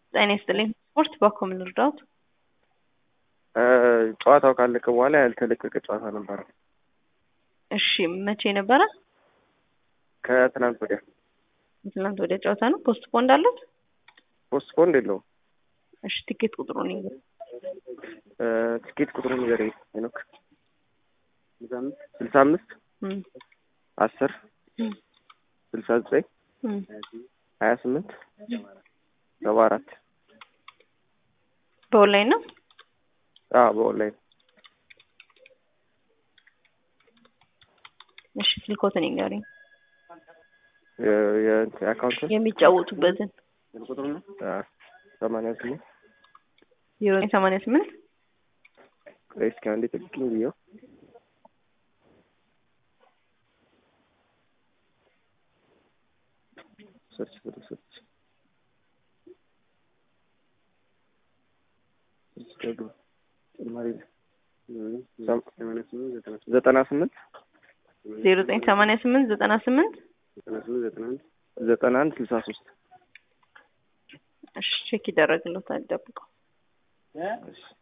ጤና ይስጥልኝ። ስፖርት በኮም ልርዳዎት? ጨዋታው ካለቀ በኋላ ያልተለቀቀ ጨዋታ ነበረ። እሺ መቼ ነበረ? ከትናንት ወዲያ ትናንት ወዲያ ጨዋታ ነው። ፖስት ፖንድ አለት? ፖስት ፖንድ የለውም። እሺ ቲኬት ቁጥሩን ይዘ ትኬት ቁጥሩን ንገረኝ ሄኖክ። ስልሳ አምስት አስር ስልሳ ዘጠኝ ሀያ ስምንት ሰባ አራት በኦንላይን ነው። አዎ በኦንላይን እሺ ስልኮትን ይንገሩኝ። የአካውንትን የሚጫወቱበትን ሰማንያ ስምንት ዜሮ ሰማንያ ስምንት እስኪ አንዴ ጠብቂኝ ብዬው ሰርች ወደ ሰርች ዘጠና ስምንት ዜሮ ዘጠኝ ሰማንያ ስምንት ዘጠና ስምንት ዘጠና አንድ ስልሳ ሶስት እሺ ቼክ ይደረግልዎታል። ጠብቀው።